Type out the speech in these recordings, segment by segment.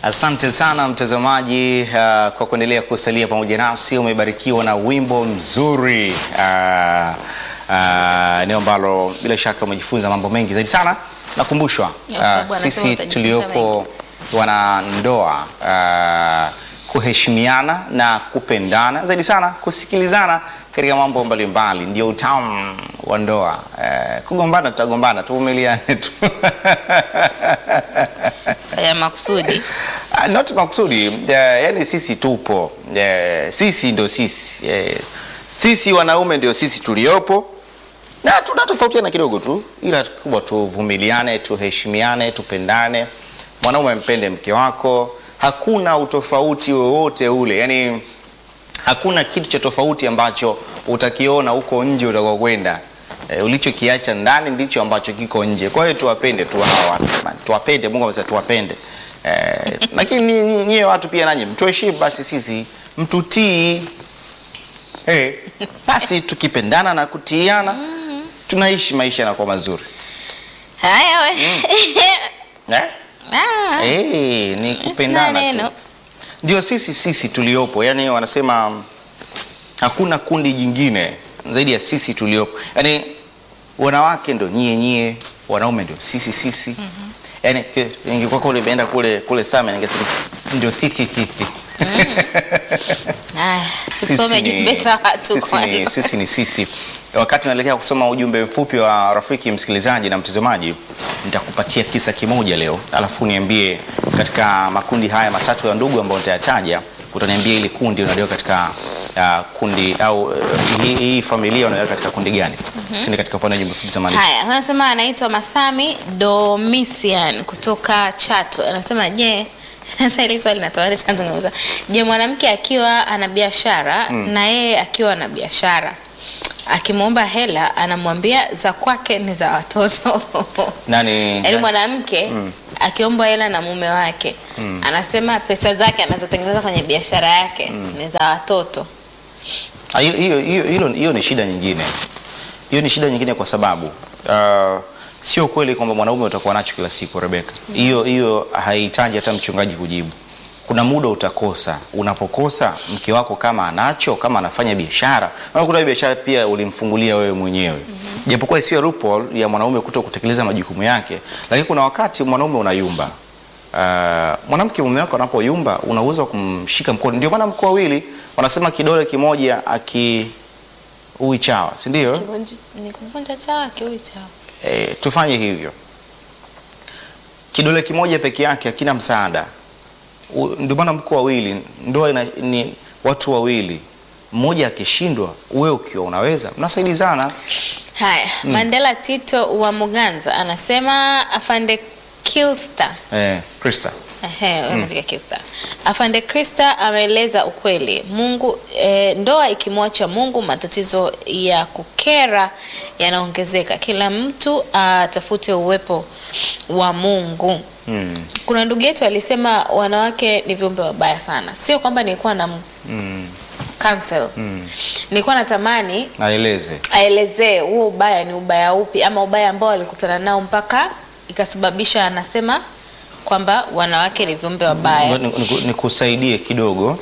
Asante sana mtazamaji uh, kwa kuendelea kusalia pamoja nasi. Umebarikiwa na wimbo mzuri uh, uh, eneo ambalo bila shaka umejifunza mambo mengi zaidi sana. Nakumbushwa Yes, sababu uh, anasema sisi utajifunza tuliopo wanandoa uh, kuheshimiana na kupendana zaidi sana, kusikilizana katika mambo mbalimbali ndio utamu wa ndoa. Uh, kugombana tutagombana, tuvumiliane tu ya makusudi. Ah, not makusudi uh, yani sisi tupo uh, sisi ndo sisi uh, sisi wanaume ndio sisi tuliopo na tunatofautiana kidogo tu, ila kubwa tuvumiliane, tuheshimiane, tupendane. Mwanaume mpende mke wako, hakuna utofauti wowote ule, yani hakuna kitu cha tofauti ambacho utakiona huko nje utakokwenda. E, ulichokiacha ndani ndicho ambacho kiko nje. Kwa hiyo tuwapende tu hawa watu jamani, tuwapende. Mungu amesema tuwapende. E, lakini ni- ni- nyie watu pia nanyi mtuheshimu basi, sisi mtutii. Hey, basi tukipendana na kutiiana tunaishi maisha yanakuwa mazuri Haya we. eh? Ah, Hey, ni kupendana tu neno. ndio sisi sisi tuliopo, yani wanasema mm, hakuna kundi jingine zaidi ya sisi tuliopo. Yani wanawake ndo nyie nyie, wanaume ndio sisi sisi. Yani ke- ingekuwa kule imeenda kule kule Same ningesema ndio thiki thiki. Haya, Sisi tusome ni- jumbe za watu sisi ni, kwanza. sisi ni sisi. Wakati naelekea kusoma ujumbe mfupi wa rafiki msikilizaji na mtazamaji, nitakupatia kisa kimoja leo, alafu niambie katika makundi haya matatu ya ndugu ambayo nitayataja, utaniambia ili kundi unaliweka katika uh, kundi au uh, hii, hii familia unaliweka katika kundi gani? Tuende katika upande wa jumbe fupi za maandishi. Haya, anasema anaitwa Masami Domisian kutoka Chato. Anasema je, sasa hili swali natoa tanzungumza. Je, mwanamke akiwa ana biashara na yeye akiwa na biashara akimwomba hela anamwambia za kwake ni za watoto. Nani? Yaani mwanamke akiomba hela na mume wake anasema pesa zake anazotengeneza kwenye biashara yake ni za watoto. Ah, hiyo- hiyo hiyo hilo- hiyo ni shida nyingine. Hiyo ni shida nyingine kwa sababu uh, sio kweli kwamba mwanaume utakuwa nacho kila siku Rebeka. Hiyo hiyo haihitaji hata mchungaji kujibu. Kuna muda utakosa. Unapokosa mke wako kama anacho, kama anafanya biashara, maana kuna biashara pia ulimfungulia wewe mwenyewe. Japokuwa sio loophole ya mwanaume kuto kutekeleza majukumu yake, lakini kuna wakati mwanaume unayumba. Uh, mwanamke mume wako anapoyumba una uwezo wa kumshika mkono. Ndio maana mko wawili wanasema kidole kimoja aki ui chawa, si ndio? Kivunji- Ni kuvunja chawa kiui chawa. E, tufanye hivyo. Kidole kimoja peke yake hakina msaada. U- Ndio maana mko wawili, ndoa ina, ni watu wawili. Mmoja akishindwa, wewe ukiwa unaweza, mnasaidizana. Haya, Mandela Tito wa Muganza anasema afande Kilster Eh, Krista. Ehe, wewe umeandika Kilster. Afande Krista ameeleza ukweli. Mungu e, ndoa ikimwacha Mungu matatizo ya kukera yanaongezeka. Kila mtu atafute uwepo wa Mungu. Mm. Kuna ndugu yetu alisema wanawake ni viumbe wabaya sana. Sio kwamba nilikuwa na Mm. cancel. Nilikuwa natamani Naeleze. aelezee huo ubaya ni ubaya upi ama ubaya ambao alikutana nao mpaka ikasababisha anasema kwamba wanawake ni viumbe wabaya. Ni- ni- Nikusaidie kidogo.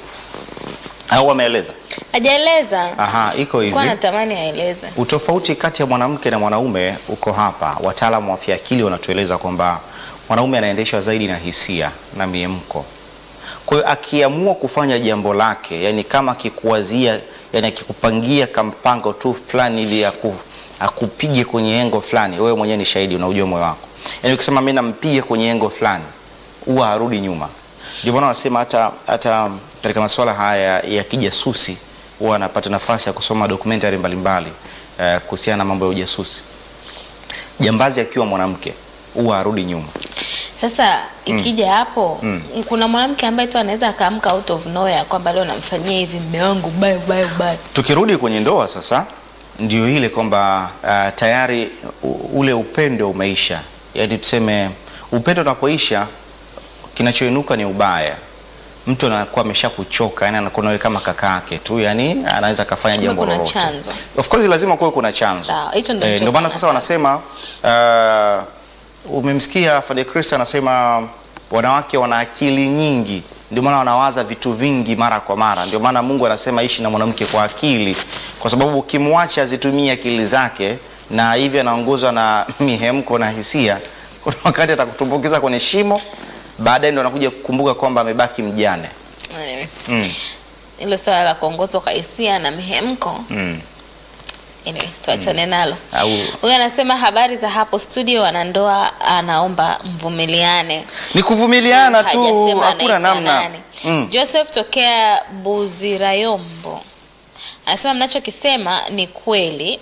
Au wameeleza? Hajaeleza. Aha, iko hivi. Kwa natamani aeleze. Utofauti kati ya mwanamke na mwanaume uko hapa. Wataalamu wa afya akili wanatueleza kwamba mwanaume anaendeshwa zaidi na hisia na miemko. Kwa hiyo akiamua kufanya jambo lake, yani kama akikuwazia, yani akikupangia kampango tu fulani ili aku, akupige kwenye engo fulani, wewe mwenyewe ni shahidi, unaujua moyo wako. Yani ukisema mimi nampiga kwenye engo fulani, huwa harudi nyuma. Ndio maana wanasema hata hata katika masuala haya ya kijasusi huwa anapata nafasi ya kusoma documentary mbalimbali eh, kuhusiana na mambo ya ujasusi. Jambazi akiwa mwanamke huwa harudi nyuma. Sasa ikija hapo kuna mwanamke ambaye tu anaweza akaamka out of nowhere kwamba leo namfanyia hivi mume wangu baya baya baya. Tukirudi kwenye ndoa sasa, ndio ile kwamba uh, tayari u- ule upendo umeisha. Yaani tuseme upendo unapoisha, kinachoinuka ni ubaya. Mtu anakuwa ameshakuchoka, yani anakuwa nawe kama kaka yake tu, yani anaweza akafanya Kumbe jambo kuna lolote. chanzo. Of course lazima kuwe kuna chanzo. Sawa, hicho ndio Eh, ndio maana sasa nilichokuwa wanasema uh, umemsikia Fade Kristo anasema wanawake wana akili nyingi, ndio maana wanawaza vitu vingi mara kwa mara. Ndio maana Mungu anasema ishi na mwanamke kwa akili, kwa sababu ukimwacha azitumie akili zake na hivyo anaongozwa na mihemko na hisia, kuna wakati atakutumbukiza kwenye shimo, baadaye ndo anakuja kukumbuka kwamba amebaki mjane. Anyway, Mm. hilo swala la kuongozwa kwa hisia na mihemko Mm. anyway, tuachane nalo. Au Huyu anasema habari za hapo studio, wanandoa anaomba mvumiliane. ni kuvumiliana tu, Hajasema hakuna anaitwa namna. nani. Mm. Joseph tokea Buzirayombo anasema mnachokisema ni kweli.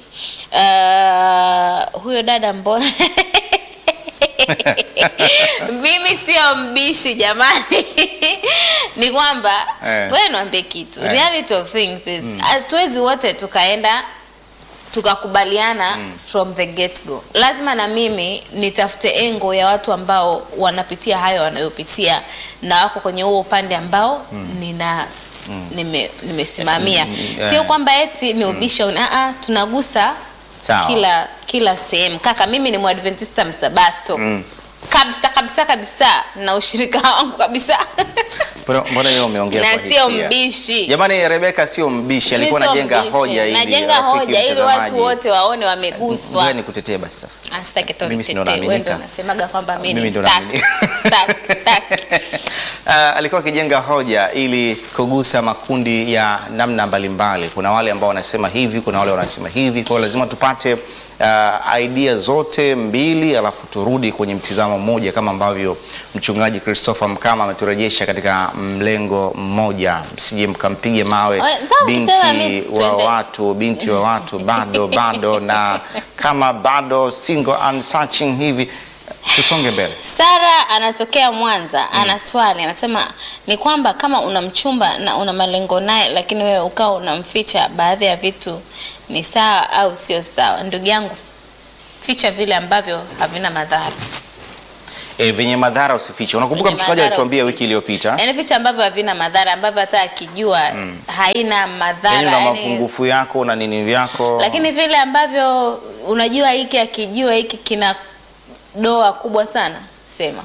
Uh, huyo dada mbona mimi sio mbishi jamani ni kwamba Eh. wewe niambie kitu Eh. reality of things is hatuwezi wote tukaenda tukakubaliana from the get go. Lazima na mimi nitafute engo ya watu ambao wanapitia hayo wanayopitia na wako kwenye huo upande ambao nina nime, nimesimamia. Mm, mm, Sio eh. kwamba eti ni ubisha mm. Aa, tunagusa Sawa. kila kila sehemu. Kaka, mimi ni Mwadventista msabato Mm. kabisa kabisa kabisa, na ushirika wangu kabisa Mbona- Mbona hiyo umeongea na kwa sio hisia? mbishi. Jamani, Rebeka sio mbishi, Mimi alikuwa sio anajenga mbishi. hoja ili najenga rafiki hoja ili mtazamaji. watu wote waone wameguswa. Ngoja nikutetee basi sasa. Asitaki tu Mimi si ndo nitetee, wewe naaminika. ndo unasemaga kwamba mimi Mimi ni ndo stuck, naaminika. stuck, stuck. Uh, alikuwa akijenga hoja ili kugusa makundi ya namna mbalimbali. Kuna wale ambao wanasema hivi, kuna wale wanasema hivi. Kwa hiyo lazima tupate uh, idea zote mbili, alafu turudi kwenye mtizamo mmoja, kama ambavyo mchungaji Christopher Mkama ameturejesha katika mlengo mmoja. Msije mkampige mawe Oe, sawa, binti sema mi- wa twende. watu, binti wa watu bado bado, na kama bado single and searching hivi, tusonge mbele. Sara anatokea Mwanza, ana swali, anasema ni kwamba kama una mchumba na una malengo naye, lakini wewe ukawa unamficha baadhi ya vitu, ni sawa au sio sawa? Ndugu yangu, ficha vile ambavyo havina madhara. E, venye madhara usifiche. Unakumbuka Vyenye mchungaji madhara alituambia usifiche. wiki iliyopita, Yaani vitu ambavyo havina madhara, ambavyo hata akijua haina madhara, yaani una yaani- mapungufu yako na nini vyako, lakini vile ambavyo unajua hiki akijua hiki kina doa kubwa sana sema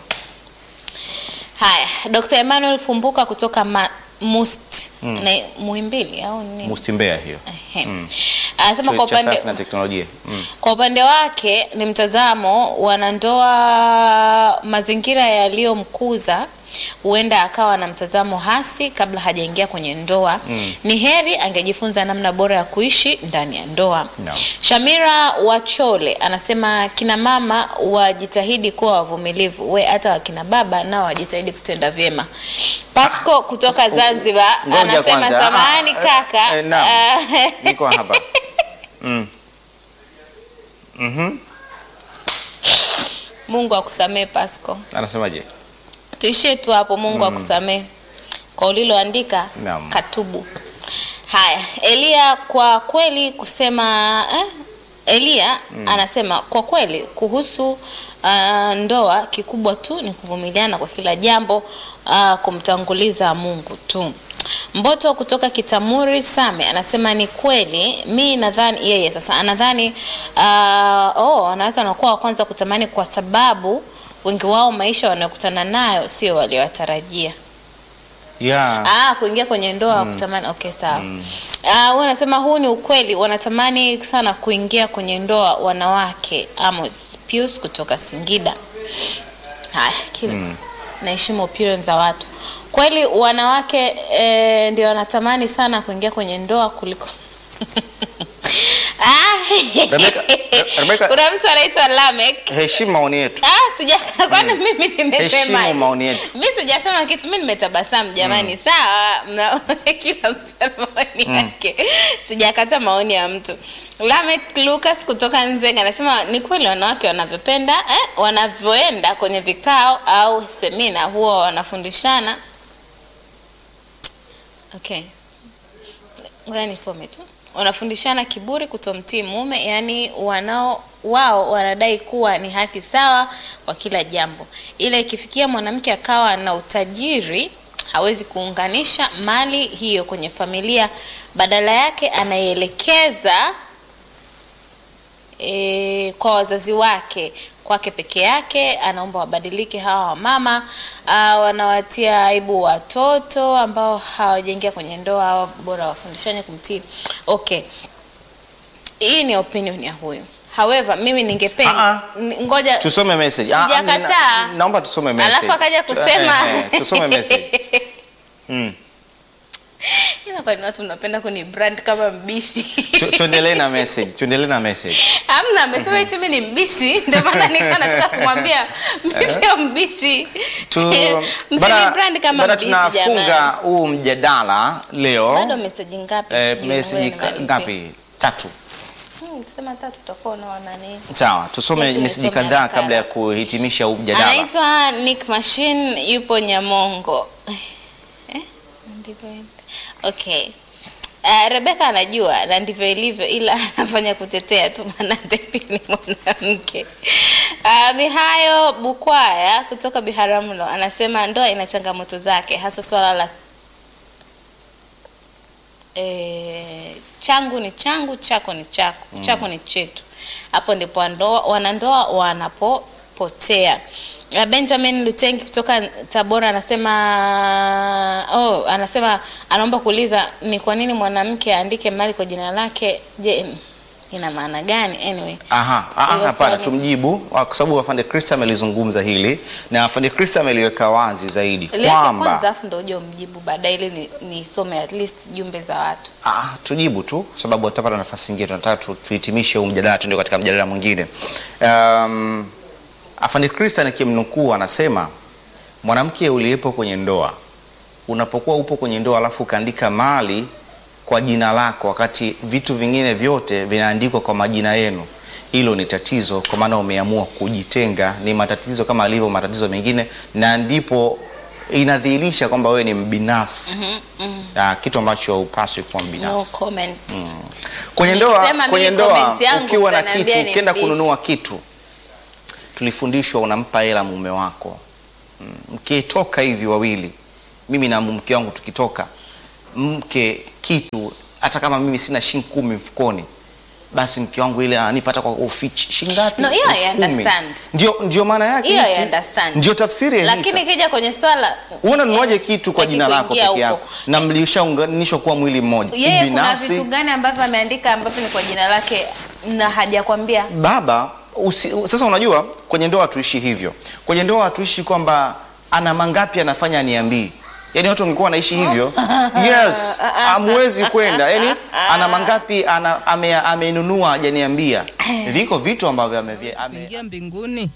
haya dr emmanuel fumbuka kutoka ma, must na muhimbili au ni mustimbea hiyo Ehe. anasema kwa chuo cha upande sayansi na teknolojia mm. kwa upande wake ni mtazamo wanandoa mazingira yaliyomkuza huenda akawa na mtazamo hasi kabla hajaingia kwenye ndoa Mm. ni heri angejifunza namna bora ya kuishi ndani ya ndoa No. shamira wachole anasema kina mama wajitahidi kuwa wavumilivu we hata wakina baba nao wajitahidi kutenda vyema pasco kutoka zanzibar Ngoja anasema kwanza. samahani Ah, kaka eh, eh, naam. ah, niko hapa mm. mm mungu akusamee pasco anasemaje tuishie tu hapo mungu akusamee kwa uliloandika Naam. katubu haya elia kwa kweli kusema eh? elia anasema kwa kweli kuhusu uh, ndoa kikubwa tu ni kuvumiliana kwa kila jambo uh, kumtanguliza mungu tu mboto kutoka kitamuri same anasema ni kweli mi nadhani yeye sasa anadhani uh, oh, wanawake wanakuwa wa kwanza kutamani kwa sababu wengi wao maisha wanayokutana nayo sio waliowatarajia yeah. Ah, kuingia kwenye ndoa kutamani. Okay, sawa. Ah, wewe unasema huu ni ukweli, wanatamani sana kuingia kwenye ndoa wanawake. Amos Pius kutoka Singida. Haya, kila naheshimu opinion za watu. Kweli wanawake eh, ndio wanatamani sana kuingia kwenye ndoa kuliko Ah. Rebecca, Re- Rebecca- Kuna mtu anaitwa Lamek. heshimu maoni yetu Ah, sija kwani mimi nimesema. heshimu maoni yetu Mimi sijasema kitu, mimi nimetabasamu jamani. Sawa, mna kila mtu ana maoni yake. Sijakata maoni ya mtu. Lamek Lucas kutoka Nzega anasema ni kweli wanawake wanavyopenda eh, wanavyoenda kwenye vikao au semina huwa wanafundishana. Okay. Ngoja nisome tu. Wanafundishana kiburi, kutomtii mume, yaani wanao wao wanadai kuwa ni haki sawa kwa kila jambo, ila ikifikia mwanamke akawa na utajiri hawezi kuunganisha mali hiyo kwenye familia, badala yake anaielekeza e, kwa wazazi wake kwake peke yake. Anaomba wabadilike hawa wamama uh, wanawatia aibu watoto ambao hawajaingia kwenye ndoa, hawa bora wafundishane kumtii. Okay, hii ni opinion ya huyu. However, mimi ningependa Ah, n- ngoja tusome message. Ah, ah, Sijakataa. nina- naomba tusome message. Alafu akaja Tu- kusema eh, eh, tusome message. Mm. Ila kwani watu mnapenda kuni brand kama mbishi. Tu- Tuendelee na message. Tuendelee na message. Hamna, amesema eti mimi ni mbishi, ndio maana nilikuwa nataka kumwambia mimi sio mbishi. Tu, Msini bana- brand kama bana mbishi tunafunga jamani. huu mjadala leo. Bado message ngapi? Eh, Sijui, message ngoja ka- nimalizie. ngapi? Tatu. Hmm, Ukisema tatu tutakuwa unaona nini? Sawa, tusome Ngoja message nisome kadhaa haraka. kabla ya kuhitimisha huu mjadala. Anaitwa Nick Machine yupo Nyamongo. Eh? Ndivyo ilivyo. Okay. Uh, Rebeka anajua na ndivyo ilivyo, ila anafanya kutetea tu, maana Debbie ni mwanamke. Uh, Mihayo Bukwaya kutoka Biharamulo anasema ndoa ina changamoto zake, hasa swala la e, changu ni changu, chako ni chako, chako ni chetu. Hapo ndipo wandoa, wanandoa wanapopotea. Uh, Benjamin Lutengi kutoka Tabora anasema oh, anasema anaomba kuuliza ni kwa nini mwanamke aandike mali kwa jina lake. Je, ina maana gani? Anyway, Aha, aha, Hilo hapana, swali. tumjibu kwa sababu afande Krista amelizungumza hili na afande Krista ameliweka wazi zaidi liweke kwamba kwanza, afu ndio uje umjibu baadaye, ili ni- nisome at least jumbe za watu. Ah, tujibu tu kwa sababu tutapata nafasi nyingine, tunataka tu- tuhitimishe huu mjadala, tuende katika mjadala mwingine. Um, afande Krista nikimnukuu anasema mwanamke uliyepo kwenye ndoa, unapokuwa upo kwenye ndoa alafu ukaandika mali kwa jina lako wakati vitu vingine vyote vinaandikwa kwa majina yenu, hilo ni tatizo, kwa maana umeamua kujitenga. Ni matatizo kama alivyo matatizo mengine, na ndipo inadhihirisha kwamba wewe ni mbinafsi Ah, kitu ambacho hupaswi kuwa No mbinafsi comment. kwenye ndoa. Nikisema Kwenye mimi ndoa comment yangu ukiwa na utaniambia kitu ni ukienda mbishi. kununua kitu, tulifundishwa unampa hela mume wako. Mm, Mkitoka hivi wawili, mimi na mke wangu tukitoka, mke kitu, hata kama mimi sina shilingi kumi mfukoni, basi mke wangu ile ananipata kwa ufichi shilingi ngapi? No, hiyo I Elfu kumi. understand. Ndio, ndio maana yake Hiyo I hiki. understand. Ndio tafsiri ya hii Lakini sasa. ikija kwenye swala Unanunuaje kitu kwa Taki jina lako kuingia peke yako huko. na mlishaunganishwa kuwa mwili mmoja? yeye kuna Binafsi, vitu gani ambavyo ameandika ambavyo ni kwa jina lake na hajakwambia? baba usi, sasa unajua kwenye ndoa hatuishi hivyo. Kwenye ndoa hatuishi kwamba ana mangapi anafanya niambii. Yaani watu wangekuwa wanaishi hivyo. Yes, hamwezi kwenda. Yaani ana mangapi ana ame, amenunua hajaniambia. Viko vitu ambavyo ame, ame kuingia mbinguni.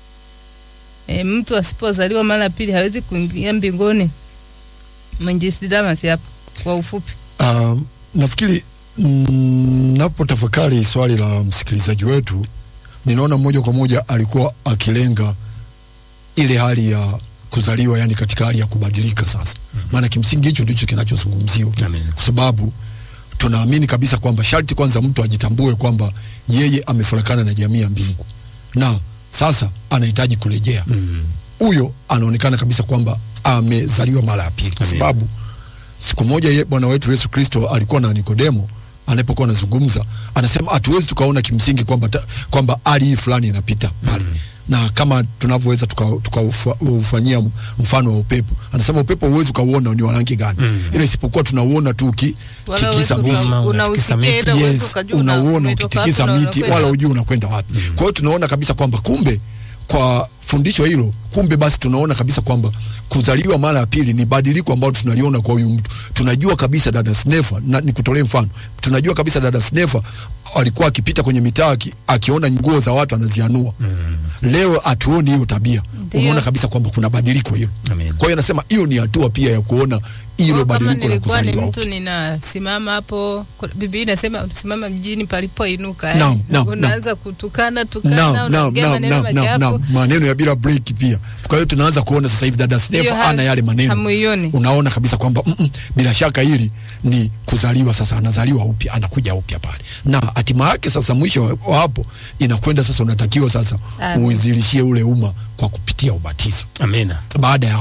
E, mtu asipozaliwa mara ya pili hawezi kuingia mbinguni. Mwinjisi Damas hapo kwa ufupi. Uh, nafikiri mm, napotafakari swali la msikilizaji wetu, ninaona moja kwa moja alikuwa akilenga ile hali ya kuzaliwa, yani katika hali ya kubadilika sasa. Maana kimsingi hicho ndicho kinachozungumziwa, kwa sababu tunaamini kabisa kwamba sharti kwanza mtu ajitambue kwamba yeye amefarakana na jamii ya mbingu na sasa anahitaji kurejea. Huyo anaonekana kabisa kwamba amezaliwa mara ya pili, kwa sababu siku moja ye Bwana wetu Yesu Kristo alikuwa na Nikodemo anapokuwa anazungumza, anasema hatuwezi tukaona kimsingi kwamba ta- kwamba hali hii fulani inapita pale na kama tunavyoweza tukaufanyia tuka mfano wa upepo. Anasema upepo huwezi ukauona ni wa rangi gani, ila isipokuwa tunauona tu uki- Wala tikisa huwezi miti uka- Miti. unausikia Miti. ila huwezi yes, ukajua unauona umetoka ukitikisa wapi na miti unakwenda wala wapi. ujui unakwenda wapi. Kwa hiyo tunaona kabisa kwamba kumbe kwa fundisho hilo, kumbe basi tunaona kabisa kwamba kuzaliwa mara ya pili ni badiliko ambalo tunaliona kwa huyu mtu. Tunajua kabisa dada Snefa, na nikutolee mfano, tunajua kabisa dada Snefa alikuwa akipita kwenye mitaa aki- akiona nguo za watu anazianua. Leo hatuoni hiyo tabia, Ndio. unaona kabisa kwamba kuna badiliko hilo. Amen. Kwa hiyo anasema hiyo ni hatua pia ya kuona hilo Kwa kama badiliko la nilikuwa ni kuzaliwa mtu upya. ninasimama hapo, kuna- Biblia inasema unasimama mjini palipoinuka, eh. Naam, naam, unaanza kutukana tukana, Naam, naam, unaongea naam, maneno naam, naam, machafu. naam. maneno ya bila break pia. Kwa hiyo tunaanza kuona sasa hivi dada Ndio, Snefa ha- ana yale maneno, hamuioni. unaona kabisa kwamba mm -mm, bila shaka hili ni kuzaliwa sasa, anazaliwa upya, anakuja upya pale, na hatima yake sasa, mwisho wa- wa hapo inakwenda sasa, unatakiwa sasa Amen. uizilishie ule umma kwa kupitia ubatizo. Amina. Baada ya hapo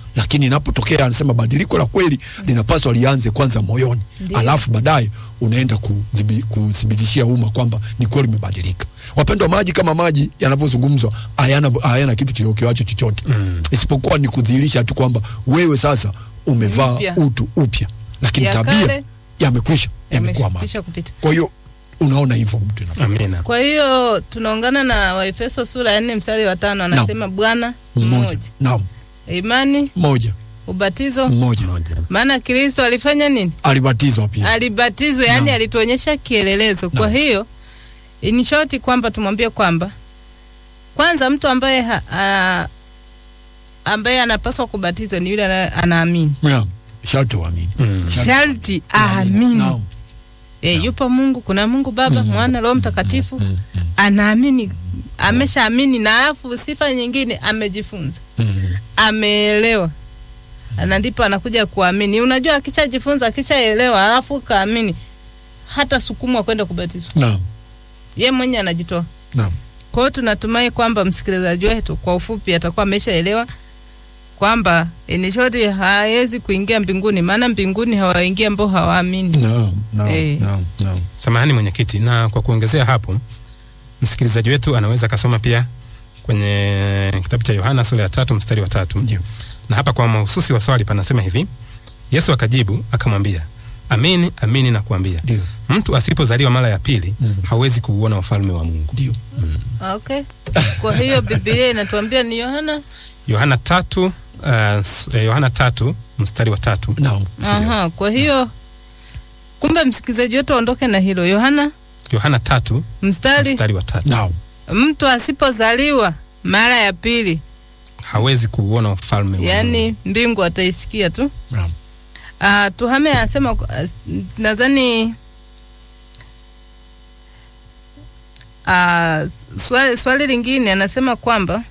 lakini inapotokea anasema badiliko la kweli linapaswa lianze kwanza moyoni, alafu baadaye unaenda kudhibi- kuthibitishia umma kwamba ni kweli umebadilika. Wapendwa, maji kama maji yanavyozungumzwa hayana, hayana kitu kiokewacho chochote mm. isipokuwa ni kudhihirisha tu kwamba wewe sasa umevaa Mpya. utu upya, lakini Ya tabia kale, yamekwisha, yamekuwa maji. Yamekwisha kupita. Kwa hiyo unaona hivyo mtu inafanya. Amina. Kwa hiyo tunaungana na Waefeso sura ya nne mstari wa tano anasema Bwana mmoja, mmoja, naam, imani, mmoja ubatizo. mmoja Maana Kristo alifanya nini? alibatizwa pia Alibatizwa, yani Naam. alituonyesha kielelezo. Kwa Naam. hiyo in short kwamba tumwambie kwamba kwanza mtu ambaye ha, a, ambaye anapaswa kubatizwa ni yule ana- anaamini, Naam, sharti uamini. Sharti sharti uamini. aamini. Naam. E, yupo Mungu, kuna Mungu Baba, Mwana, Roho Mtakatifu. Anaamini, ameshaamini, na alafu sifa nyingine amejifunza, ameelewa, na ndipo anakuja kuamini. Unajua, akishajifunza akishaelewa, alafu kaamini, hata sukumwa kwenda kubatizwa, Naam, ye mwenye anajitoa. naam. Kwa hiyo tunatumai kwamba msikilizaji wetu kwa ufupi atakuwa ameshaelewa kwamba in short hawezi kuingia mbinguni, maana mbinguni hawaingia ambao hawaamini. Naam, naam, Eh. naam, naam. Samahani mwenyekiti, na kwa kuongezea hapo, msikilizaji wetu anaweza akasoma pia kwenye kitabu cha Yohana sura ya tatu mstari wa tatu Ndio. na hapa kwa mahususi wa swali panasema hivi: Yesu akajibu akamwambia, amini amini nakuambia, Ndio. mtu asipozaliwa mara ya pili hawezi kuuona ufalme wa Mungu. Ndio. Okay. Kwa hiyo Biblia inatuambia ni Yohana. Yohana tatu uh, s- eh, Yohana tatu mstari wa tatu. Naam. Aha, kwa hiyo kumbe msikilizaji wetu aondoke na hilo. Yohana Yohana tatu mstari, mstari wa tatu. Naam. mtu asipozaliwa mara ya pili, hawezi kuuona ufalme wa Mungu. yani mbingu ataisikia tu. Naam. Uh, Tuhame anasema as- nadhani uh, swali, swali lingine anasema kwamba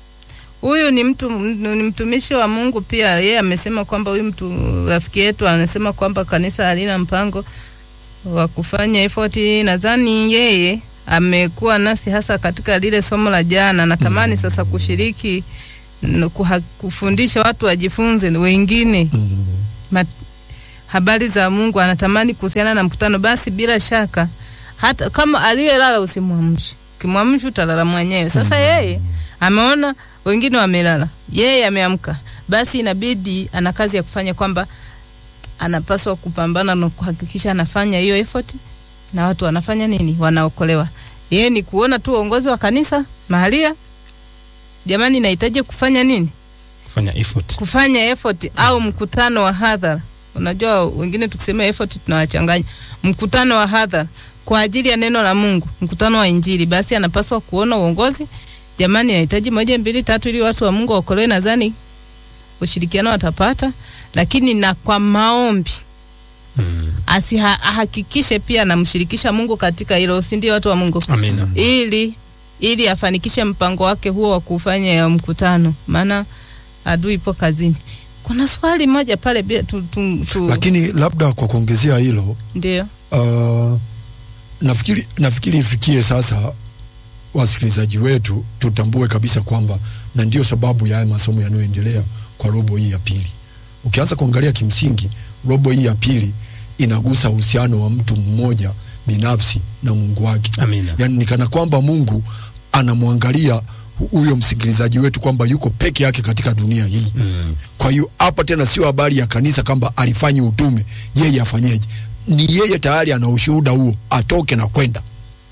huyu ni mtu ni mtumishi wa Mungu pia. Yeye amesema kwamba huyu mtu rafiki yetu anasema kwamba kanisa halina mpango wa kufanya effort. Nadhani yeye amekuwa nasi hasa katika lile somo la jana. Natamani sasa kushiriki n- kuha, kufundisha watu wajifunze wengine Mm. mat, habari za Mungu anatamani kuhusiana na mkutano, basi bila shaka hata kama aliyelala usimwamshe, ukimwamsha utalala mwenyewe. Sasa yeye ameona wengine wamelala, yeye ameamka, basi inabidi ana kazi ya kufanya, kwamba anapaswa kupambana na kuhakikisha anafanya hiyo effort, na watu wanafanya nini? Wanaokolewa. Yeye ni kuona tu uongozi wa kanisa mahalia, jamani, nahitaji kufanya nini? kufanya effort. kufanya effort au mkutano wa hadhara. Unajua wengine tukisema effort tunawachanganya. Mkutano wa hadhara kwa ajili ya neno la Mungu, mkutano wa Injili, basi anapaswa kuona uongozi. Jamani, nahitaji moja mbili tatu ili watu wa Mungu waokolewe. Nadhani ushirikiano watapata, lakini na kwa maombi Mm. asihakikishe pia anamshirikisha Mungu katika hilo, si ndio watu wa Mungu? Amina. ili ili afanikishe mpango wake huo wa kufanya ya mkutano, maana adui ipo kazini. Kuna swali moja pale bila tu, tu, tu. Lakini labda kwa kuongezea hilo ndio uh, nafikiri nafikiri ifikie sasa wasikilizaji wetu tutambue kabisa kwamba na ndio sababu ya haya masomo yanayoendelea kwa robo hii ya pili. Ukianza kuangalia kimsingi, robo hii ya pili inagusa uhusiano wa mtu mmoja binafsi na Mungu wake. Amina. Yaani ni kana kwamba Mungu anamwangalia hu- huyo msikilizaji wetu kwamba yuko peke yake katika dunia hii. Mm. Kwa hiyo hapa tena sio habari ya kanisa kwamba alifanya utume, yeye afanyeje. Ni yeye tayari ana ushuhuda huo, atoke na kwenda.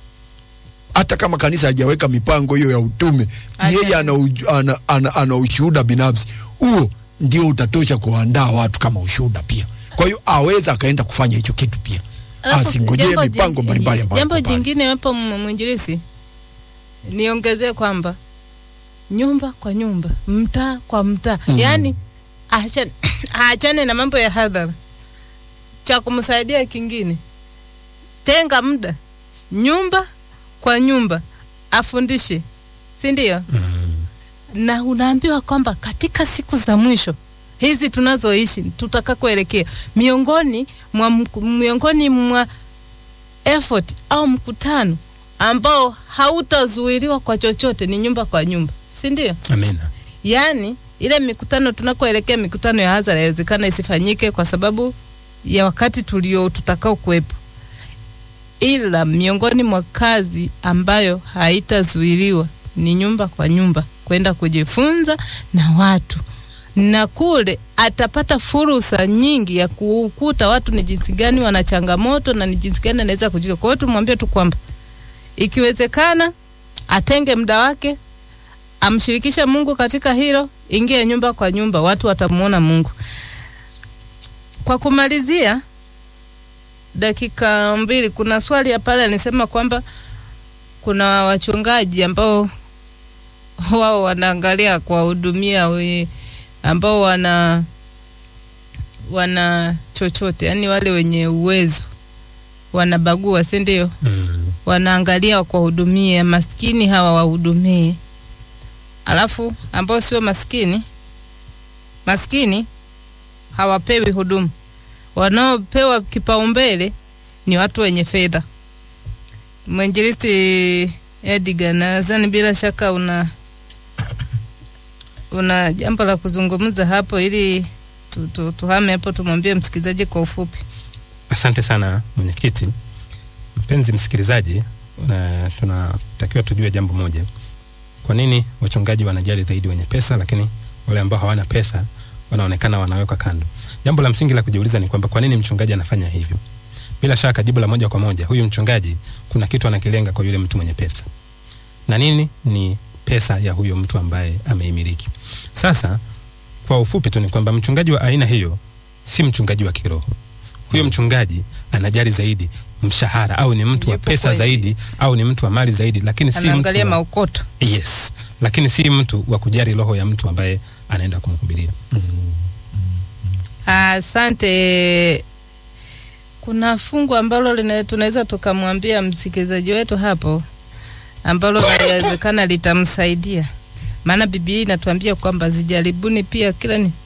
Hata kama kanisa halijaweka mipango hiyo ya utume, Acha. yeye ana, uj- ana, ana, ana ushuhuda binafsi huo, ndio utatosha kuandaa watu kama ushuhuda pia. Kwa hiyo aweza akaenda kufanya hicho kitu pia, Alafu, asingojee jambo mipango jing- mbalimbali ambayo Jambo iko pale. jingine hapo m- mwinjilisi, niongezee kwamba nyumba kwa nyumba, mtaa kwa mtaa, Mm. yaani aachane aachane na mambo ya hadhara. Cha kumsaidia kingine, tenga muda nyumba kwa nyumba, afundishe, si ndio? na unaambiwa kwamba katika siku za mwisho hizi tunazoishi tutakakoelekea, miongoni mwa mku- miongoni mwa effort au mkutano ambao hautazuiliwa kwa chochote ni nyumba kwa nyumba, si ndio? Amina. Yaani ile mikutano tunakoelekea mikutano ya hadhara inawezekana isifanyike kwa sababu ya wakati tulio tutakao kuwepo, ila miongoni mwa kazi ambayo haitazuiliwa ni nyumba kwa nyumba kwenda kujifunza na watu, na kule atapata fursa nyingi ya kukuta watu ni jinsi gani wana changamoto na ni jinsi gani anaweza kujiwa. Kwa hiyo tumwambie tu kwamba ikiwezekana atenge muda wake amshirikishe Mungu katika hilo, ingie nyumba kwa nyumba, watu watamuona Mungu. Kwa kumalizia, dakika mbili, kuna swali ya pale anisema kwamba kuna wachungaji ambao wao wanaangalia kuwahudumia we- ambao wana wana chochote, yani wale wenye uwezo wanabagua, si ndio? Mm. wanaangalia kuwahudumia maskini hawa wahudumie, alafu ambao sio maskini maskini hawapewi huduma. Wanaopewa kipaumbele ni watu wenye fedha. Mwinjilisti Edgar, nadhani bila shaka una una jambo la kuzungumza hapo, ili tu, tu, tuhame hapo, tumwambie msikilizaji kwa ufupi. Asante sana mwenyekiti. Mpenzi msikilizaji, na tunatakiwa tujue jambo moja. Kwa nini wachungaji wanajali zaidi wenye pesa, lakini wale ambao hawana pesa wanaonekana wanawekwa kando? Jambo la msingi la kujiuliza ni kwamba kwa nini mchungaji anafanya hivyo? Bila shaka jibu la moja kwa moja, huyu mchungaji kuna kitu anakilenga kwa yule mtu mwenye pesa. Na nini? Ni pesa ya huyo mtu ambaye ameimiliki. Sasa kwa ufupi tu ni kwamba mchungaji wa aina hiyo si mchungaji wa kiroho. Huyo mchungaji anajali zaidi mshahara, au ni mtu wa Yupo pesa kweli. zaidi, au ni mtu wa mali zaidi, lakini si mtu Anaangalia wa, maukoto. yes, lakini si mtu wa kujali roho ya mtu ambaye anaenda kumhubiria. Asante. Kuna fungu ambalo lina- tunaweza tukamwambia msikilizaji wetu hapo ambalo inawezekana litamsaidia, maana Biblia inatuambia kwamba zijaribuni pia kila ni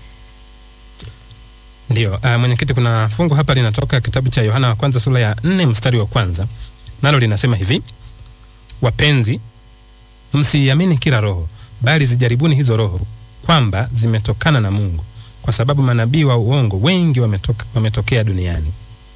Ndio, uh, mwenyekiti, kuna fungu hapa linatoka kitabu cha Yohana wa kwanza sura ya nne mstari wa kwanza nalo linasema hivi: wapenzi, msiiamini kila roho, bali zijaribuni hizo roho kwamba zimetokana na Mungu, kwa sababu manabii wa uongo wengi wametoka, wametokea duniani.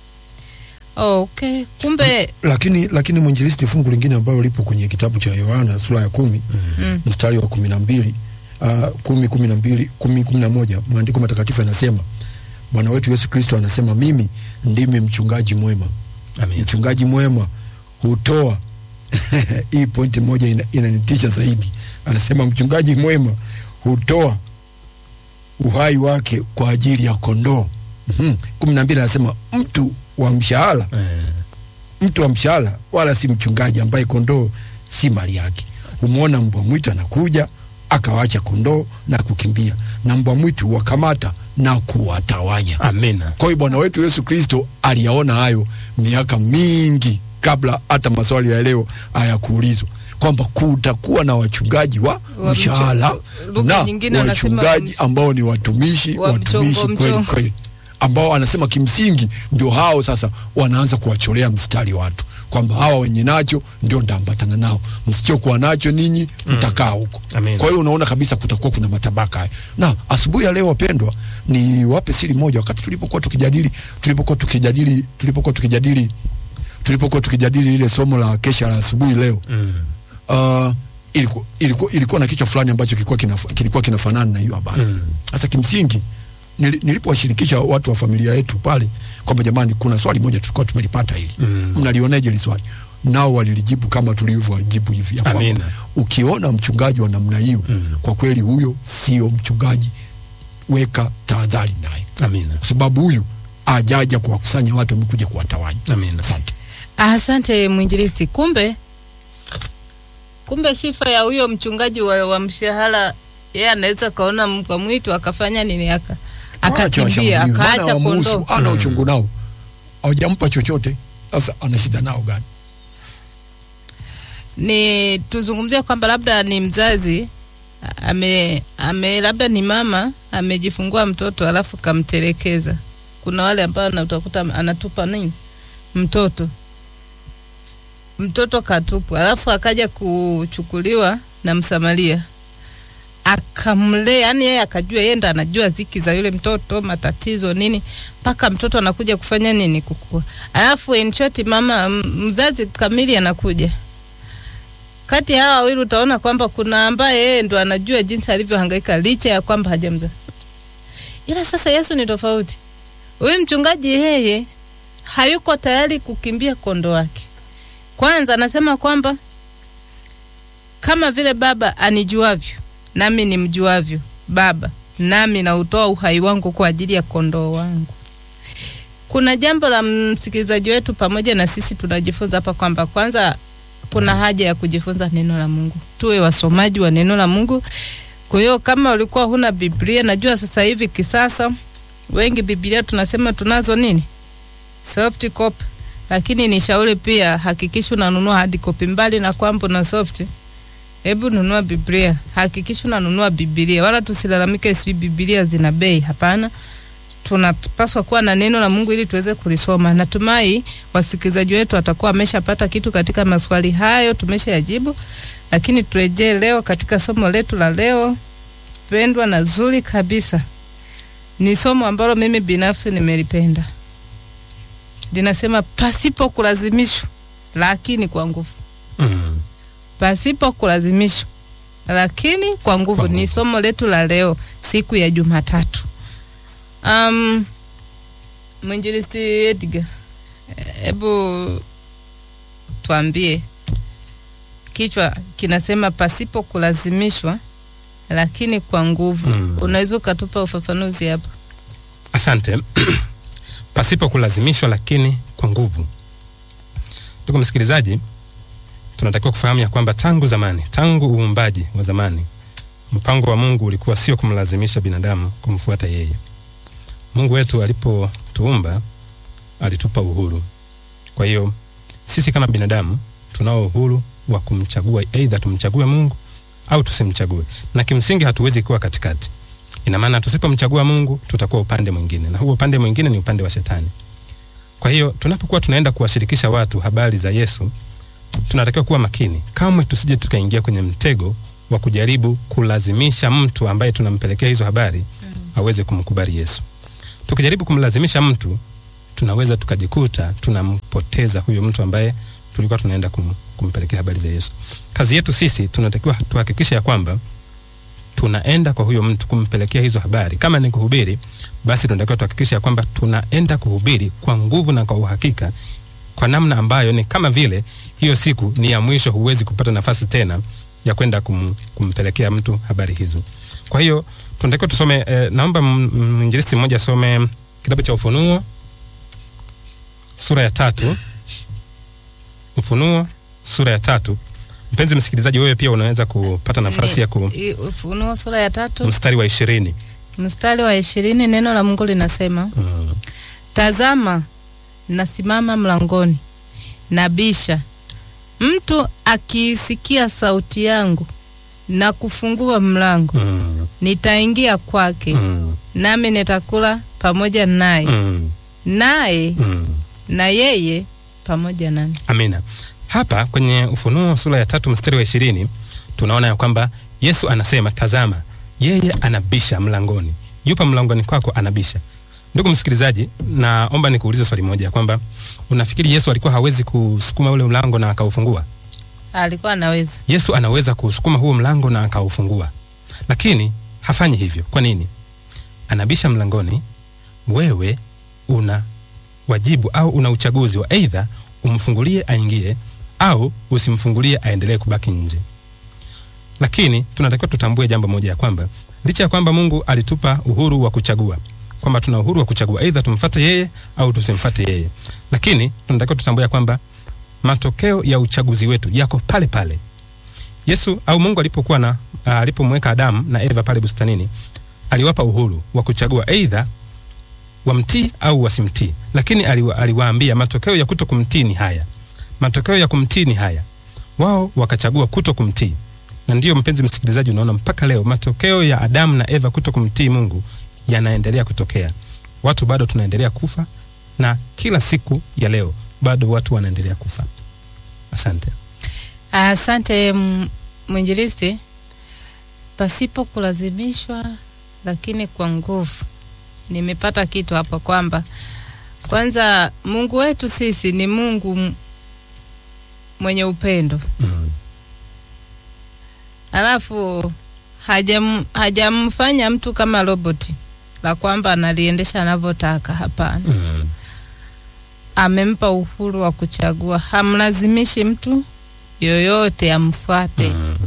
oh, okay. Kumbe lakini lakini mwinjilisti fungu lingine ambalo lipo kwenye kitabu cha Yohana sura ya kumi Mm. mstari wa kumi na mbili uh, kumi kumi na mbili kumi kumi na moja maandiko matakatifu yanasema Bwana wetu Yesu Kristo anasema mimi ndimi mchungaji mwema. Amen. Mchungaji mwema hutoa hii pointi moja ina- inanitisha zaidi. Anasema mchungaji mwema hutoa uhai wake kwa ajili ya kondoo. Mhm. kumi na mbili anasema mtu wa mshahara Eh, mtu wa mshahara wala si mchungaji ambaye kondoo si mali yake. Humwona mbwa mwitu anakuja akawacha kondoo na kukimbia, na mbwa mwitu wakamata na kuwatawanya. amina. Kwa hiyo Bwana wetu Yesu Kristo aliyaona hayo miaka mingi kabla hata maswali ya leo hayakuulizwa kwamba kutakuwa na wachungaji wa Wa mshahara mcho- lugha na nyingine wanasema wachungaji wa ambao ni watumishi wa watumishi mchongo- kweli mchongo. kweli ambao anasema kimsingi ndio hao sasa wanaanza kuwacholea mstari watu kwamba hawa wenye nacho ndio ndaambatana nao, msichokuwa nacho ninyi mtakaa huko. Amen. Kwa hiyo unaona kabisa kutakuwa kuna matabaka haya. Na asubuhi ya leo wapendwa, ni wape siri moja. Wakati tulipokuwa tukijadili tulipokuwa tukijadili tulipokuwa tukijadili tulipokuwa tukijadili ile somo la kesha la asubuhi leo Mm. uh, ilikuwa, ilikuwa, ilikuwa na kichwa fulani ambacho kilikuwa, kinaf, kilikuwa kinafanana na hiyo habari Mm. sasa kimsingi nili- nilipowashirikisha watu wa familia yetu pale kwamba jamani, kuna swali moja tulikuwa tumelipata hili Mm. mnalioneje hili swali? Nao walilijibu kama tulivyolijibu hivi ya kwamba Amina. ukiona mchungaji wa namna hiyo Mm. kwa kweli huyo sio mchungaji, weka tahadhari naye, Amina. kwa sababu huyu ajaja kuwakusanya watu, amekuja kuwatawanya. Amina. Asante. Asante mwinjilisti. Kumbe kumbe sifa ya huyo mchungaji wa, wa mshahara yeye anaweza kaona mbwa mwitu akafanya nini aka Waache akakimbia washambuliwe, maana akaacha wamuhusu, kondoo. ana uchungu nao, hawajampa chochote. Sasa ana shida nao gani? Ni tuzungumzie kwamba labda ni mzazi ame, ame labda ni mama amejifungua mtoto alafu kamtelekeza. Kuna wale ambao na utakuta anatupa nini mtoto mtoto katupwa, alafu akaja kuchukuliwa na msamaria akamlea, yani yeye akajua, yeye ndo anajua ziki za yule mtoto, matatizo nini, mpaka mtoto anakuja kufanya nini, kukua. Alafu in short, mama m- mzazi kamili anakuja kati ya hawa wawili utaona kwamba kuna ambaye yeye ndo anajua jinsi alivyohangaika licha ya kwamba hajamzaa. Ila sasa Yesu ni tofauti. Huyu mchungaji yeye hayuko tayari kukimbia kondo wake. Kwanza anasema kwamba kama vile baba anijuavyo nami nimjuavyo baba, nami nautoa uhai wangu kwa ajili ya kondoo wangu. Kuna jambo la msikilizaji wetu pamoja na sisi tunajifunza hapa kwamba kwanza kuna haja ya kujifunza neno la Mungu, tuwe wasomaji wa neno la Mungu. Kwa hiyo kama ulikuwa huna Biblia, najua sasa hivi kisasa wengi Biblia tunasema tunazo nini, soft copy, lakini ni shauri pia hakikisha unanunua hard copy, mbali na kwamba una soft Hebu nunua Biblia, hakikisha unanunua Biblia, wala tusilalamike si Biblia zina bei. Hapana, tunapaswa kuwa na neno la Mungu ili tuweze kulisoma. Natumai wasikilizaji wetu watakuwa wameshapata kitu katika maswali hayo, tumeshayajibu. Lakini turejee leo katika somo letu la leo pendwa na zuri kabisa. Ni somo ambalo mimi binafsi nimelipenda, linasema pasipo kulazimishwa, lakini kwa nguvu Mm. pasipo kulazimishwa lakini kwa nguvu. Kwa Ni nguvu. somo letu la leo, siku ya Jumatatu. Um, mwinjilisti Edgar, hebu tuambie, kichwa kinasema pasipo kulazimishwa lakini kwa nguvu. Mm. Unaweza ukatupa ufafanuzi hapo? Asante. Pasipo kulazimishwa, lakini kwa nguvu. Ndugu msikilizaji, tunatakiwa kufahamu ya kwamba tangu zamani, tangu uumbaji wa zamani, mpango wa Mungu ulikuwa sio kumlazimisha binadamu kumfuata yeye. Mungu wetu alipotuumba alitupa uhuru. Kwa hiyo sisi kama binadamu tunao uhuru wa kumchagua, aidha tumchague Mungu au tusimchague, na kimsingi hatuwezi kuwa katikati. Ina maana tusipomchagua Mungu tutakuwa upande mwingine, na huo upande mwingine ni upande wa Shetani. Kwa hiyo tunapokuwa tunaenda kuwashirikisha watu habari za Yesu, tunatakiwa kuwa makini, kamwe tusije tukaingia kwenye mtego wa kujaribu kulazimisha mtu ambaye tunampelekea hizo habari aweze kumkubali Yesu. Tukijaribu kumlazimisha mtu, tunaweza tukajikuta tunampoteza huyo mtu ambaye tulikuwa tunaenda kum, kumpelekea habari za Yesu. Kazi yetu sisi tunatakiwa tuhakikishe ya kwamba tunaenda kwa huyo mtu kumpelekea hizo habari. Kama ni kuhubiri, basi tunatakiwa tuhakikishe ya kwamba tunaenda kuhubiri kwa nguvu na kwa uhakika, kwa namna ambayo ni kama vile hiyo siku ni ya mwisho, huwezi kupata nafasi tena ya kwenda kum, kumpelekea mtu habari hizo. Kwa hiyo tunatakiwa tusome eh, naomba m- m- mwinjilisti mmoja asome kitabu cha Ufunuo sura ya tatu. Ufunuo sura ya tatu. Mpenzi msikilizaji, wewe pia unaweza kupata nafasi ya ku I- Ufunuo sura ya tatu mstari wa ishirini. mstari wa ishirini neno la Mungu linasema Mm. Tazama, nasimama mlangoni nabisha. Mtu akiisikia sauti yangu na kufungua mlango, Mm. nitaingia kwake, Mm. nami nitakula pamoja naye, Mm. naye Mm. na yeye pamoja nami. Amina. Hapa kwenye Ufunuo sura ya tatu mstari wa ishirini tunaona ya kwamba Yesu anasema, tazama, yeye anabisha mlangoni, yupa mlangoni kwako anabisha. Ndugu msikilizaji, naomba nikuulize swali moja ya kwamba unafikiri Yesu alikuwa hawezi kusukuma ule mlango na akaufungua? Alikuwa anaweza Yesu anaweza kusukuma huo mlango na akaufungua, lakini hafanyi hivyo. Kwa nini? Anabisha mlangoni, wewe una wajibu au una uchaguzi wa aidha umfungulie aingie au usimfungulie aendelee kubaki nje. Lakini tunatakiwa tutambue jambo moja ya kwamba licha ya kwamba Mungu alitupa uhuru wa kuchagua, kwamba tuna uhuru wa kuchagua aidha tumfuate yeye au tusimfuate yeye, lakini tunatakiwa tutambue ya kwamba matokeo ya uchaguzi wetu yako pale pale. Yesu au Mungu alipokuwa na uh, alipomweka Adamu na Eva pale bustanini, aliwapa uhuru wa kuchagua aidha wamtii au wasimtii, lakini aliwa, aliwaambia matokeo ya kuto kumtii ni haya, matokeo ya kumtii ni haya. Wao wakachagua kuto kumtii, na ndiyo mpenzi msikilizaji, unaona mpaka leo matokeo ya Adamu na Eva kuto kumtii Mungu yanaendelea kutokea. Watu bado tunaendelea kufa, na kila siku ya leo bado watu wanaendelea kufa. Asante. Asante m- mwinjilisti. pasipo kulazimishwa, lakini kwa nguvu. Nimepata kitu hapo kwamba kwanza Mungu wetu sisi ni Mungu m- mwenye upendo, Mm. alafu hajam, hajamfanya mtu kama roboti la kwamba analiendesha anavyotaka. Hapana, Mm. amempa uhuru wa kuchagua, hamlazimishi mtu yoyote amfuate. Mm.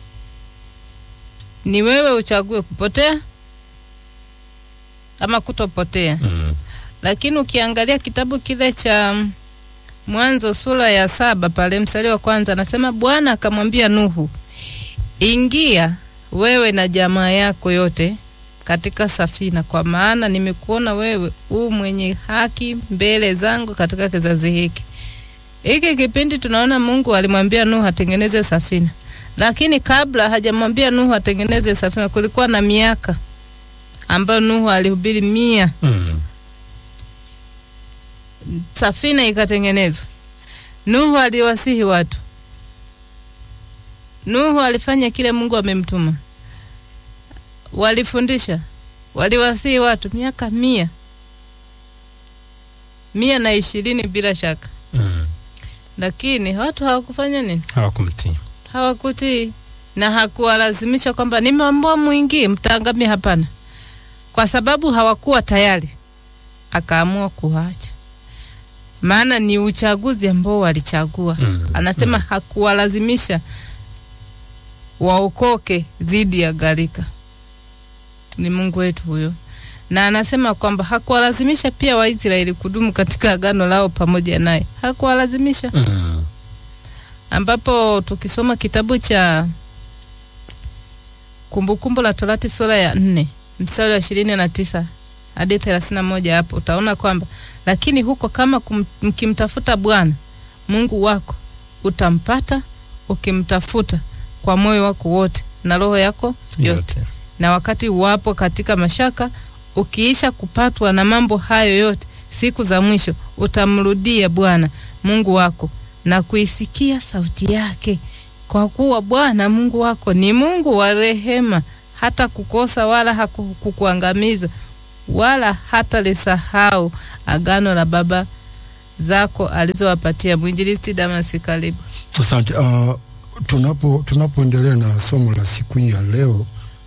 Ni wewe uchague kupotea ama kutopotea. Mm. Lakini ukiangalia kitabu kile cha mm, Mwanzo sura ya saba pale mstari wa kwanza anasema, Bwana akamwambia Nuhu, ingia wewe na jamaa yako yote katika safina, kwa maana nimekuona wewe u mwenye haki mbele zangu katika kizazi hiki. Hiki kipindi tunaona Mungu alimwambia Nuhu atengeneze safina, lakini kabla hajamwambia Nuhu atengeneze safina, kulikuwa na miaka ambayo Nuhu alihubiri mia Mm. safina ikatengenezwa. Nuhu aliwasihi watu. Nuhu alifanya kile Mungu amemtuma. Walifundisha, waliwasihi watu miaka mia mia na ishirini bila shaka, Mm. lakini watu hawakufanya nini? Hawakumtii. Hawakutii na hakuwalazimisha kwamba nimeamua mwingie mtaangamie. Hapana, kwa sababu hawakuwa tayari, akaamua kuacha, maana ni uchaguzi ambao walichagua. Mm. Anasema hakuwalazimisha waokoke dhidi ya gharika. Ni Mungu wetu huyo, na anasema kwamba hakuwalazimisha pia Waisraeli kudumu katika agano lao pamoja naye, hakuwalazimisha Mm. ambapo tukisoma kitabu cha Kumbukumbu la Torati sura ya nne mstari wa ishirini na tisa hadi thelathini na moja hapo utaona kwamba lakini huko kama kum, mkimtafuta Bwana Mungu wako utampata ukimtafuta kwa moyo wako wote na roho yako yote Yote. na wakati wapo katika mashaka, ukiisha kupatwa na mambo hayo yote, siku za mwisho utamrudia Bwana Mungu wako na kuisikia sauti yake, kwa kuwa Bwana Mungu wako ni Mungu wa rehema, hata kukosa wala hakukuangamiza wala hata lisahau agano la baba zako alizowapatia. Mwinjilisti Damasi, karibu. Asante. Uh, tunapo tunapoendelea na somo la siku hii ya leo,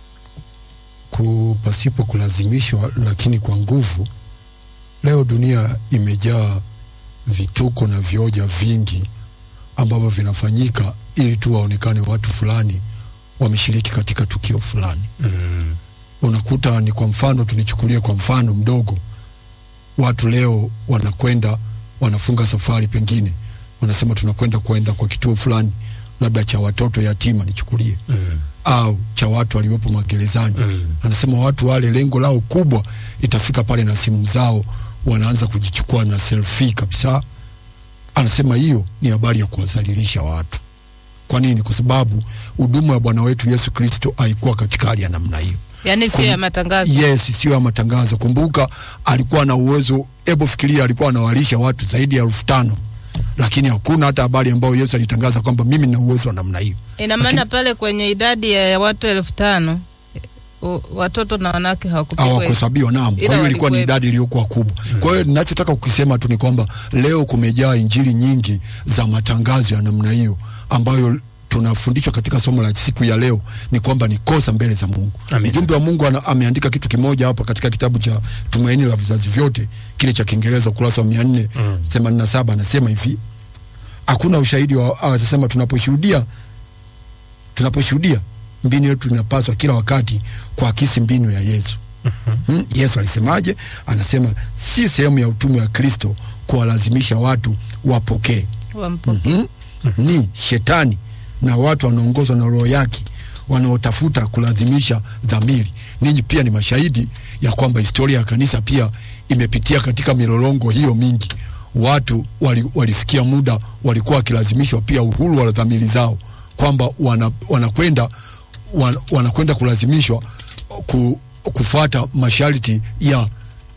ku pasipo kulazimishwa, lakini kwa nguvu. Leo dunia imejaa vituko na vioja vingi ambavyo vinafanyika ili tu waonekane watu fulani wameshiriki katika tukio fulani. Mm. Unakuta ni kwa mfano, tunichukulie kwa mfano mdogo, watu leo wanakwenda wanafunga safari, pengine wanasema tunakwenda kwenda kwa kituo fulani, labda cha watoto yatima, nichukulie Mm. au cha watu waliopo magerezani. Mm. Anasema watu wale lengo lao kubwa itafika pale na simu zao wanaanza kujichukua na selfie kabisa. Anasema hiyo ni habari ya kuwadhalilisha watu. Kwa nini? Kwa sababu huduma ya Bwana wetu Yesu Kristo haikuwa katika hali ya namna hiyo. Yaani sio ya matangazo. Yes, sio ya matangazo. Kumbuka alikuwa na uwezo, hebu fikiria, alikuwa anawalisha watu zaidi ya elfu tano lakini hakuna hata habari ambayo Yesu alitangaza kwamba mimi nina uwezo wa namna hiyo. Ina maana pale kwenye idadi ya watu elfu tano u- watoto na wanawake hawakupigwa. hawakuhesabiwa naam. Ila Kwa hiyo ilikuwa ni walikuwepo. idadi iliyokuwa kubwa. Kwa hiyo ninachotaka kukisema tu ni kwamba leo kumejaa injili nyingi za matangazo ya namna hiyo ambayo tunafundishwa katika somo la siku ya leo ni kwamba ni kosa mbele za Mungu. Amen. Mjumbe wa Mungu ana, ameandika kitu kimoja hapa katika kitabu cha Tumaini la Vizazi Vyote kile cha Kiingereza ukurasa wa 487 anasema hivi hakuna ushahidi wa ah, anasema tunaposhuhudia tunaposhuhudia mbinu yetu inapaswa kila wakati kuakisi mbinu ya Yesu. Hmm? Yesu alisemaje? Anasema si sehemu ya utumwa wa Kristo kuwalazimisha watu wapokee. Wampo- Mhm. Ni shetani na watu wanaongozwa na roho yake wanaotafuta kulazimisha dhamiri. Ninyi pia ni mashahidi ya kwamba historia ya kanisa pia imepitia katika milolongo hiyo mingi. Watu wali, walifikia muda walikuwa wakilazimishwa pia uhuru wa dhamiri zao, kwamba wana, wanakwenda wana, wanakwenda kulazimishwa ku, kufuata masharti ya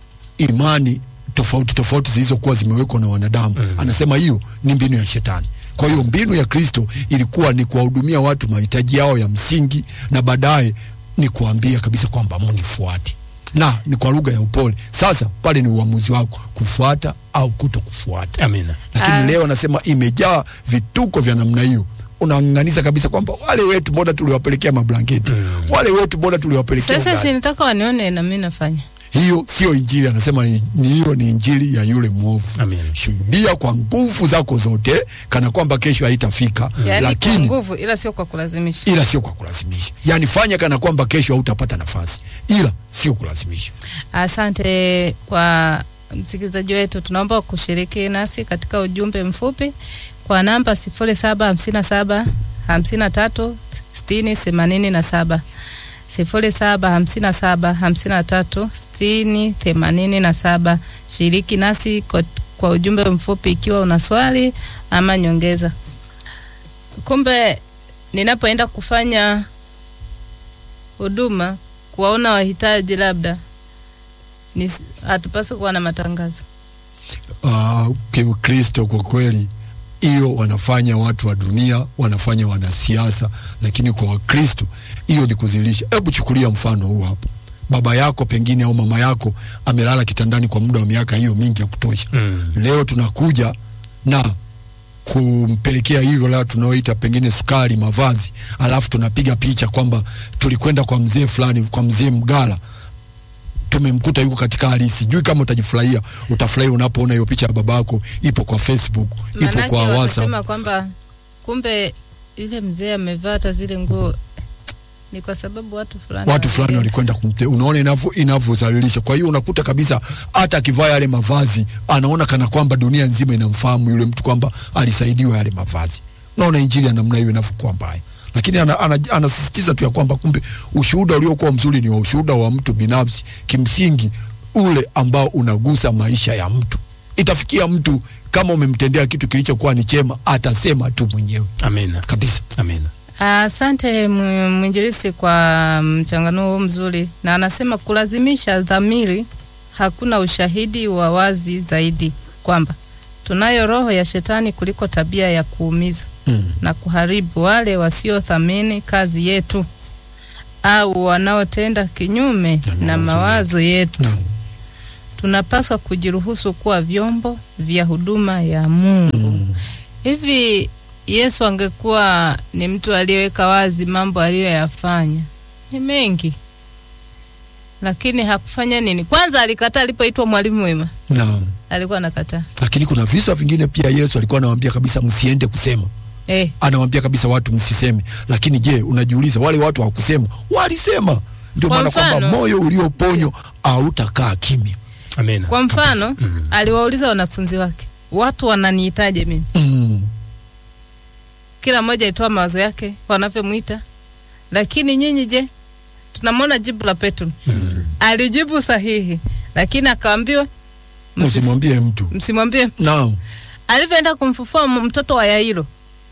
imani tofauti tofauti zilizokuwa zimewekwa na wanadamu. Anasema hiyo ni mbinu ya shetani. Kwa hiyo mbinu ya Kristo ilikuwa ni kuwahudumia watu mahitaji yao ya msingi, na baadaye ni kuambia kabisa kwamba munifuate, na ni kwa lugha ya upole. Sasa pale ni uamuzi wako kufuata au kuto kufuata Amina. lakini Ah. leo nasema imejaa vituko vya namna hiyo unang'ang'aniza kabisa kwamba wale wetu mbona tuliwapelekea mablanketi wale wetu mbona tuliwapelekea Sasa ugali. sinitaka wanione na mimi nafanya. hiyo sio injili anasema ni ni hiyo ni injili ya yule mwovu Amen. shuhudia kwa nguvu zako zote kana kwamba kesho haitafika Yaani kwa lakini nguvu ila sio kwa kulazimisha. ila sio kwa kulazimisha yaani fanya kana kwamba kesho hautapata nafasi ila sio kulazimisha Asante kwa msikilizaji wetu, tunaomba kushiriki nasi katika ujumbe mfupi kwa namba sifuri saba hamsini na saba hamsini na tatu sitini themanini na saba sifuri saba hamsini na saba hamsini na tatu sitini themanini na saba. Shiriki nasi kwa, kwa ujumbe mfupi ikiwa una swali ama nyongeza. Kumbe ninapoenda kufanya huduma kuwaona wahitaji labda ni hatupaswi kuwa na matangazo. uh, kiukristo kwa kweli hiyo wanafanya watu wa dunia wanafanya wanasiasa lakini kwa wakristo hiyo ni kuzilisha hebu chukulia mfano huu hapo baba yako pengine au mama yako amelala kitandani kwa muda wa miaka hiyo mingi ya kutosha Mm. leo tunakuja na kumpelekea hivyo la tunaoita pengine sukari mavazi alafu tunapiga picha kwamba tulikwenda kwa mzee fulani kwa mzee mgala tumemkuta yuko katika hali sijui kama utajifurahia utafurahi unapoona hiyo picha ya babako ipo kwa facebook ipo Manake kwa whatsapp watasema kwamba kumbe ile mzee amevaa hata zile nguo ni kwa sababu watu fulani watu fulani walienda. walikwenda kumte unaona inavyo inavyozalilisha kwa hiyo unakuta kabisa hata akivaa yale mavazi anaona kana kwamba dunia nzima inamfahamu yule mtu kwamba alisaidiwa yale mavazi unaona injili ya namna hiyo inavyokuwa mbaya lakini ana, ana, anasisitiza tu ya kwamba kumbe ushuhuda uliokuwa mzuri ni wa ushuhuda wa mtu binafsi kimsingi ule ambao unagusa maisha ya mtu itafikia mtu kama umemtendea kitu kilichokuwa ni chema atasema tu mwenyewe Amina. kabisa Amina. Asante mw- mwinjilisti kwa mchanganuo huu mzuri, na anasema kulazimisha dhamiri, hakuna ushahidi wa wazi zaidi kwamba tunayo roho ya shetani kuliko tabia ya kuumiza mm. na kuharibu wale wasiothamini kazi yetu au wanaotenda kinyume na mawazo yetu. Naam. Tunapaswa kujiruhusu kuwa vyombo vya huduma ya Mungu. Hivi Yesu angekuwa ni mtu aliyeweka wazi mambo aliyoyafanya ni mengi, lakini hakufanya nini? Kwanza alikataa alipoitwa mwalimu mwema, Naam. alikuwa anakataa lakini kuna visa vingine pia Yesu alikuwa anawaambia kabisa msiende kusema, eh. anawaambia kabisa watu msiseme. Lakini je, unajiuliza wale watu hawakusema? Walisema. Ndio Kwa maana kwamba mfano- moyo ulioponywa hautakaa kimya. Amina. Kwa mfano Mm. aliwauliza wanafunzi wake, watu wananiitaje mimi? Mm. Kila mmoja alitoa mawazo yake wanavyomwita, lakini nyinyi je? Tunamwona jibu la Petro alijibu sahihi, lakini akaambiwa msisi- Msimwambie mtu. msimwambie. Naam. Alivyoenda kumfufua m- mtoto wa Yairo,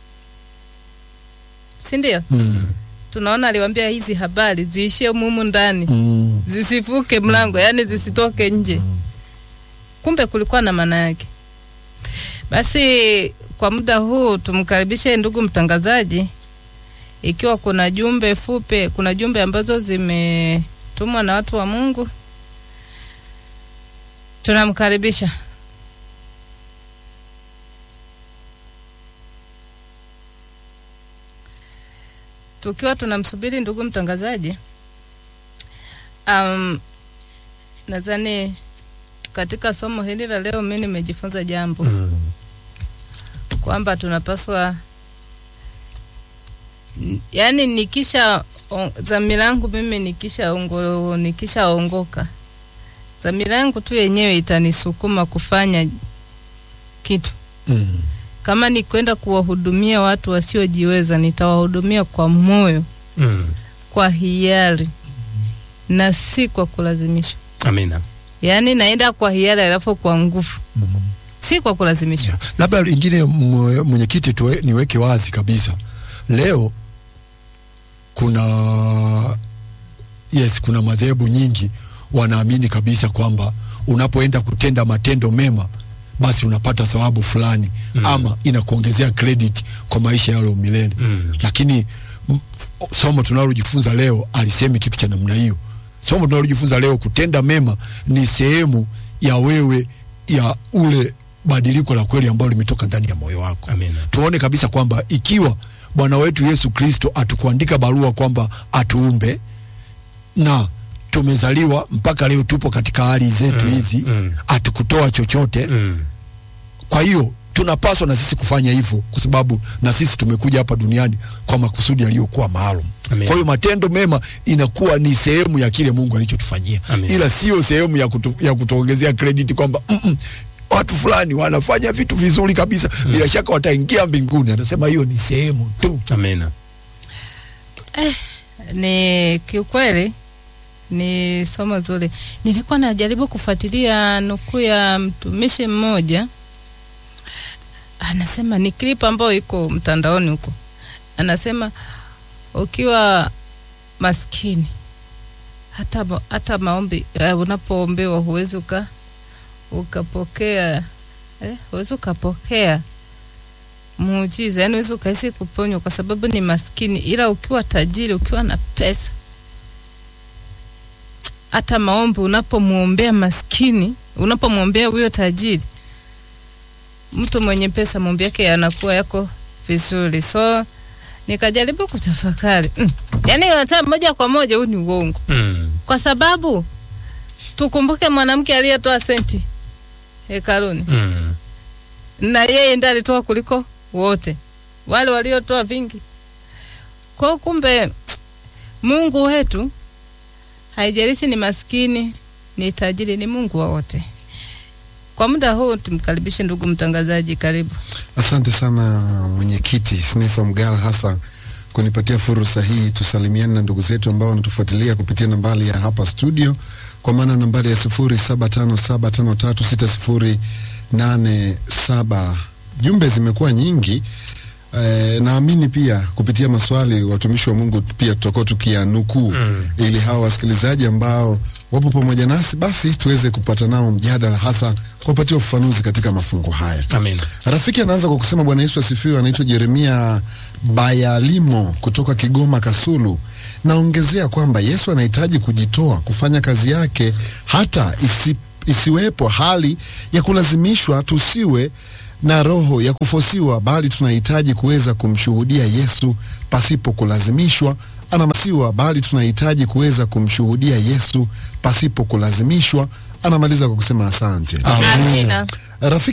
si ndio? Mm. Tunaona aliwaambia hizi habari ziishie mumu ndani, Mm. zisivuke mlango, yani zisitoke nje. Kumbe kulikuwa na maana yake. Basi kwa muda huu tumkaribishe ndugu mtangazaji, ikiwa kuna jumbe fupi, kuna jumbe ambazo zimetumwa na watu wa Mungu, tunamkaribisha. Tukiwa tunamsubiri ndugu mtangazaji, um, nadhani katika somo hili la leo mimi nimejifunza jambo Mm. kwamba tunapaswa n- yani nikisha on- dhamira yangu mimi nikisha ongo, nikishaongoka dhamira yangu tu yenyewe itanisukuma kufanya kitu Mm. kama ni kwenda kuwahudumia watu wasiojiweza nitawahudumia kwa moyo Mm. kwa hiari na si kwa kulazimishwa Amina. yaani naenda kwa hiari alafu kwa nguvu si kwa kulazimishwa Labda lingine mwe- mwenyekiti, tuwe- niweke wazi kabisa leo kuna yes, kuna madhehebu nyingi wanaamini kabisa kwamba unapoenda kutenda matendo mema basi unapata thawabu fulani mm. ama inakuongezea credit kwa maisha yalo milele Mm. lakini m- somo tunalojifunza leo alisemi kitu cha namna hiyo somo tunalojifunza leo kutenda mema ni sehemu ya wewe ya ule badiliko la kweli ambalo limetoka ndani ya moyo wako Amina. tuone kabisa kwamba ikiwa bwana wetu yesu kristo atukuandika barua kwamba atuumbe na tumezaliwa mpaka leo tupo katika hali zetu hizi mm. atukutoa chochote Mm. kwa hiyo tunapaswa na sisi kufanya hivyo kwa sababu na sisi tumekuja hapa duniani kwa makusudi yaliyokuwa maalum Amen. kwa hiyo matendo mema inakuwa ni sehemu ya kile mungu alichotufanyia Amen. ila sio sehemu ya, kutu, ya kutuongezea credit kwamba mm -mm, watu fulani wanafanya vitu vizuri kabisa mm. bila shaka wataingia mbinguni anasema hiyo ni sehemu tu Amina. ni kiukweli ni somo zuri. Nilikuwa najaribu kufuatilia nukuu ya mtumishi mmoja, anasema ni clip ambayo iko mtandaoni huko, anasema ukiwa maskini hata, ma- hata maombi uh, unapoombewa huwezi uka ukapokea eh, huwezi ukapokea muujiza, yani huwezi ukahisi kuponywa kwa sababu ni maskini, ila ukiwa tajiri, ukiwa na pesa, hata maombi unapomwombea maskini, unapomwombea huyo tajiri, mtu mwenye pesa, maombi yake yanakuwa yako vizuri. So nikajaribu kutafakari mm. Yani hata moja kwa moja huu ni uongo, Mm. kwa sababu tukumbuke mwanamke aliyetoa senti hekaluni Mm. na yeye ndiye alitoa kuliko wote wale waliotoa vingi. Kwa hiyo kumbe Mungu wetu haijalishi ni maskini ni tajiri, ni Mungu wa wote. Kwa muda huu tumkaribishe ndugu mtangazaji, karibu. Asante sana mwenyekiti Snefa Mgala hasa kunipatia fursa hii tusalimiane na ndugu zetu ambao wanatufuatilia kupitia nambari ya hapa studio, kwa maana nambari ya sifuri saba tano saba tano tatu sita sifuri nane saba. Jumbe zimekuwa nyingi. Eh, naamini pia kupitia maswali watumishi wa Mungu pia tutakuwa tukiyanukuu mm. ili hawa wasikilizaji ambao wapo pamoja nasi basi tuweze kupata nao mjadala hasa kuwapatia ufafanuzi katika mafungu haya. Amina. Rafiki anaanza kwa kusema Bwana Yesu asifiwe. Anaitwa Jeremia Bayalimo kutoka Kigoma Kasulu. Naongezea kwamba Yesu anahitaji kujitoa kufanya kazi yake, hata isi, isiwepo hali ya kulazimishwa. Tusiwe na roho ya kufosiwa, bali tunahitaji kuweza kumshuhudia Yesu pasipo kulazimishwa. Anamasiwa, bali tunahitaji kuweza kumshuhudia Yesu pasipo kulazimishwa. Anamaliza kwa kusema asante. Amina. Rafiki